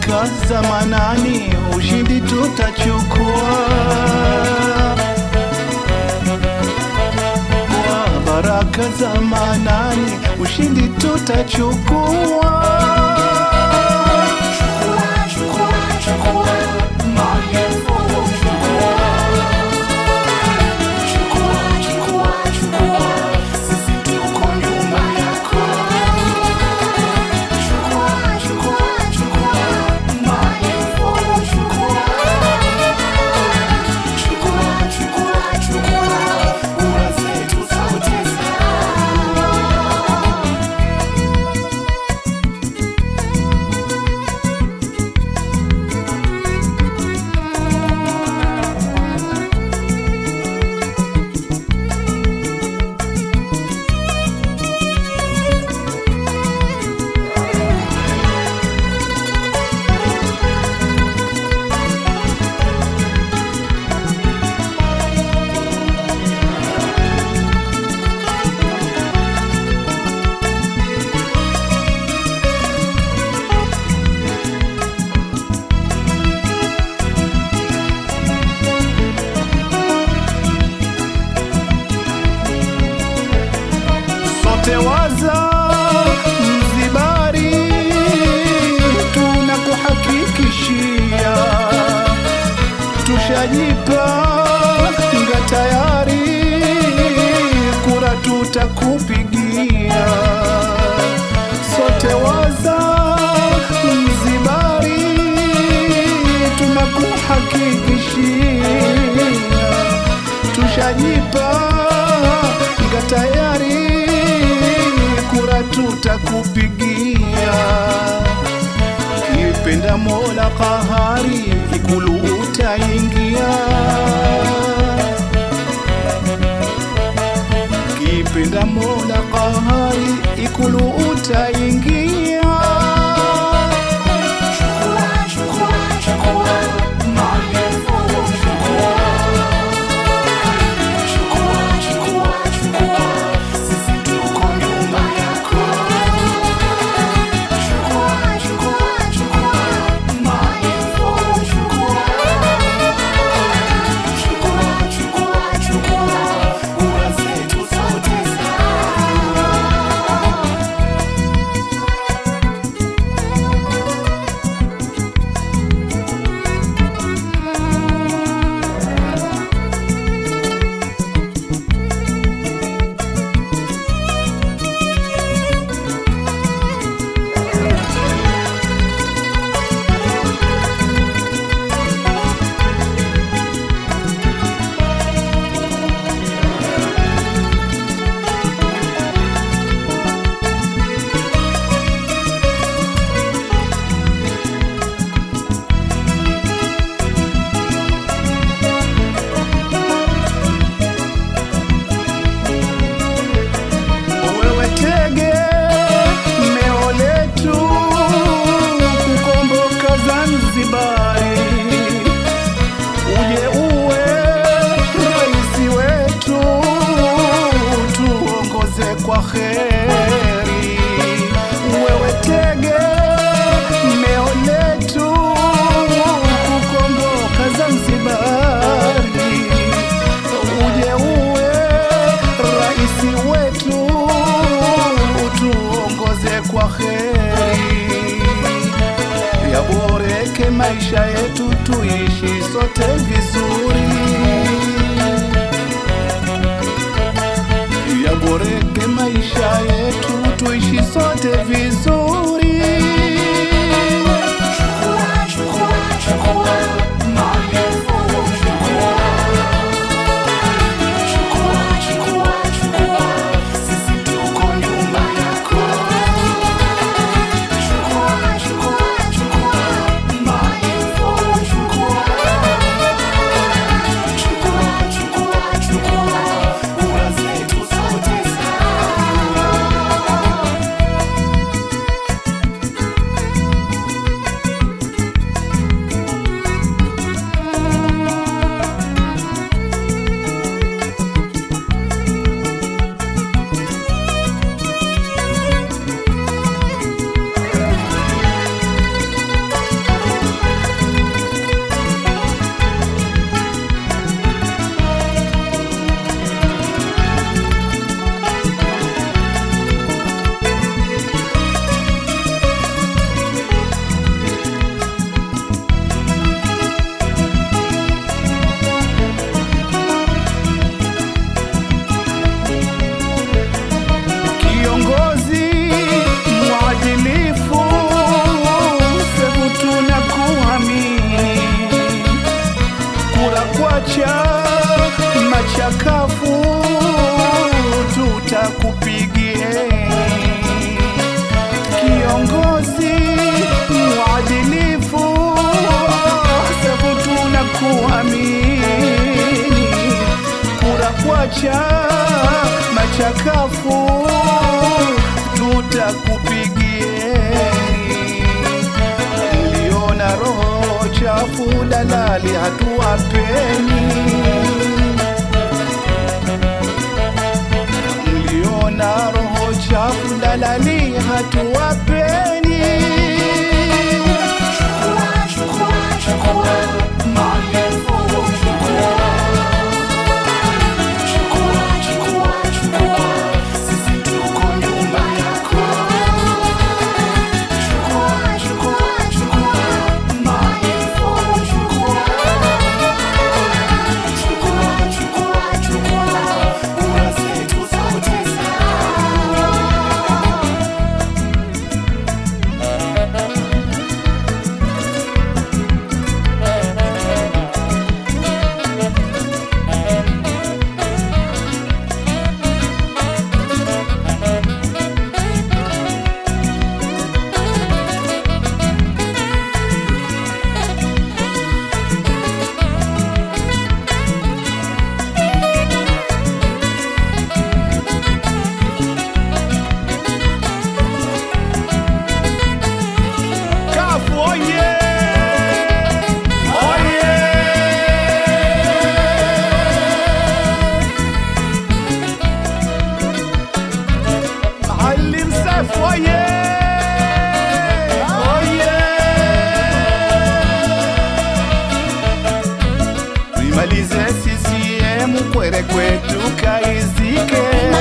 baraka za Manani, ushindi tutachukua. Kwa baraka za Manani, ushindi tutachukua. sote waza Mzibari, tunakuhakikishia tushajipanga tayari, kura tutakupigia. Sote waza Mzibari, tunakuhakikishia tushajipanga tayari, kura tutakupigia. Kipenda Mola Kahari, Ikulu utaingia. Kipenda Mola Kahari, Ikulu utaingia. wewe tege meo letu kukomboka Zanzibari, uje uwe rais wetu, tuongoze kwa kheri. Wewe tege meo letu kukomboka Zanzibari, uje uwe rais wetu, tuongoze kwa kheri, yaboreke maisha yetu, tuishi sote vizuri, yaboreke maisha yetu, tuishi sote vizuri. chama cha kafu tutakupigieni. Mliona roho chafu dalali hatuwapeni. Mliona roho chafu dalali hatuwapeni. Kafu oye! Oye! Maalim Seif oye! Oye! Tuimalize CCM kwere kwetu kaizike.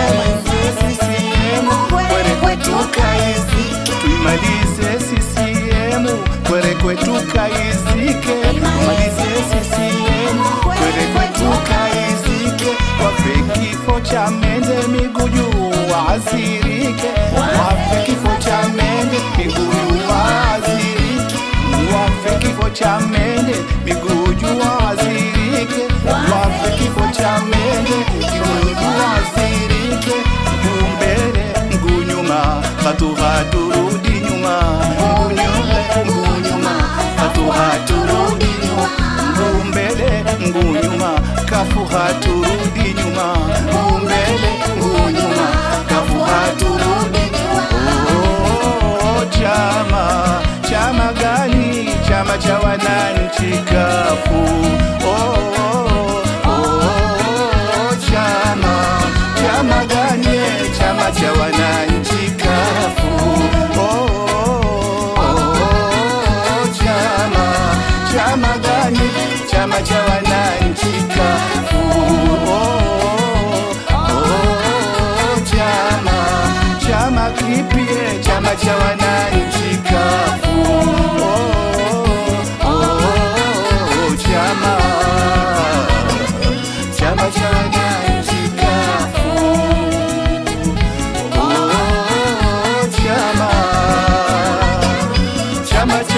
Kwere kwetu kaizike. Tuimalize CCM kwere kwetu kaizike. Tumalize CCM kwere kwetu kaizike. Wafe kifo cha mende miguu juu waasirike. Wafe kifo cha mende miguu juu waasirike. Wafe kifo cha mende miguu juu waasirike. Wafe kifo cha mende miguu juu waasirike. Mguu mbele mguu nyuma hatu haturudi nyuma mguu nyuma mguu nyuma hatu haturudi nyuma mguu mbele mguu nyuma kafu haturudi nyuma mguu mbele mguu nyuma kafu haturudi nyuma oh, chama chama gani chama cha wananchi kafu oh, oh, oh, chama chama gani chama cha wananchi kafu oh, oh, oh, chama chama gani chama cha wananchi kafu oh, oh, oh, chama chama kipie chama cha wananchi kafu oh, oh, oh, chama chama cha wananchi kafu oh, chama chama cha